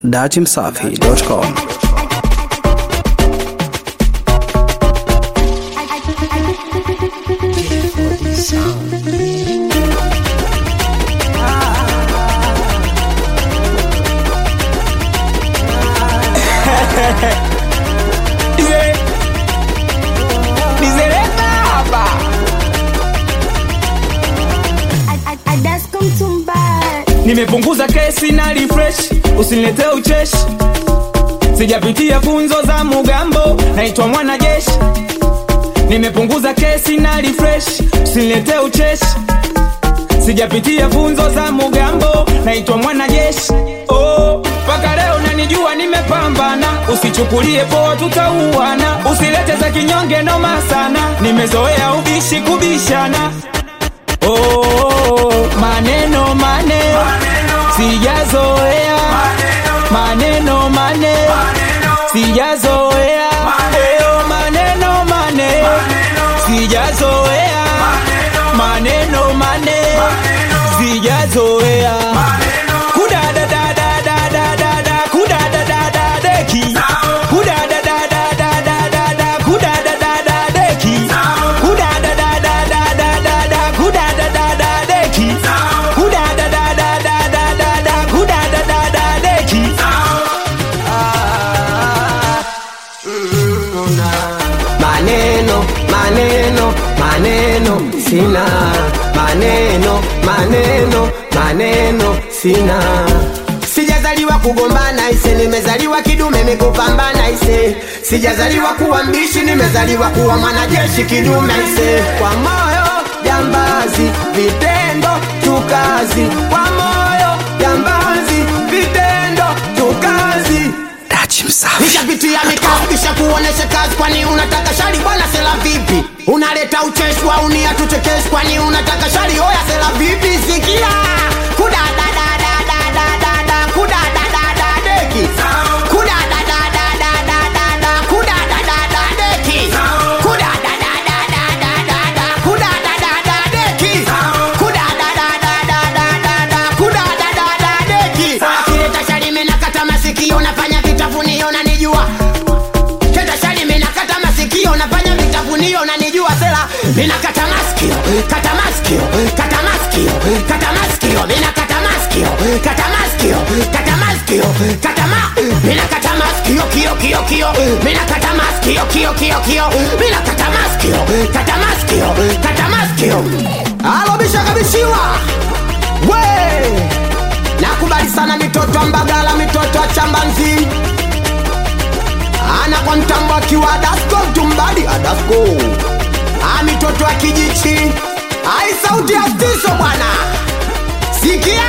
datimsafi.com nimepunguza kesi na refresh usiniletee ucheshi sijapitia funzo za mugambo naitwa mwanajeshi nimepunguza kesi na refresh usiniletee ucheshi sijapitia funzo za mugambo naitwa mwanajeshi oh, mpaka leo nanijua nimepambana usichukulie poa tutauana usilete za kinyonge noma sana nimezoea ubishi kubishana oh, maneno maneno sijazoea maneno maneno sijazoea Eyo, maneno maneno sijazoea maneno maneno sijazoea kudadadadadadadada kudadadadadeki kudadadadadadada kudadadadadeki kudadadadadadada kudadadadadeki kudadadadadadada kudadadadadeki maneno maneno maneno sina maneno maneno maneno sina sijazaliwa kugombana ise nimezaliwa kidume mikupambana ise sijazaliwa kuwa mbishi nimezaliwa kuwa mwanajeshi kidume ise kwa moyo jambazi vitendo tukazi kwa moyo jambazi vitendo tukazi datimsafi nishapitia mikao kisha kuonesha kazi kwani unataka shari bwana sela vipi unaleta ucheshi wa unia tuchekeshi kwani unataka shari oya sela vipi sikia kudadadadadadadada kudadadadadeki kudadadadadadada kudadadadadeki kudadadadadadada kudadadadadeki kudadadadadadada kudadadadadeki kileta shari menakata masikio nafanya vitafunio nanijua Keta shali minakata masikio nafanya vitafunio nanijua sela minakata maskio kata maskio kata maskio kata maskio minakata maskio kata maskio kata maskio kata ma minakata maskio kio kio kio minakata maskio kio kio kio minakata maskio kata maskio kata maskio alo bishakabishiwa we nakubali sana mitoto wa mbagala mitoto wa chambanzi ana kwa mtambo akiwa adasko mtumbadi adasko a mitoto ya kijichi ai sauti ya stiso bwana sikia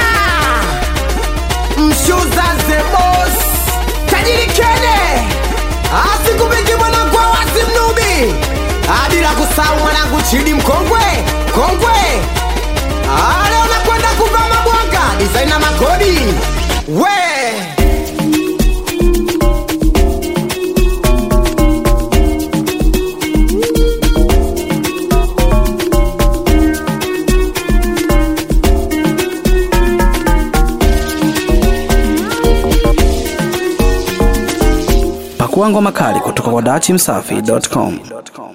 mshuza zebos tajiri kene asikubiki mwanangu wa wasi mnubi Ah, bila kusahau mwanangu chidi mkongwe kongwe Ah, leo nakwenda kuvaa mabwanga disaina makodi we pakua ngoma kali kutoka kwa datimsafi.com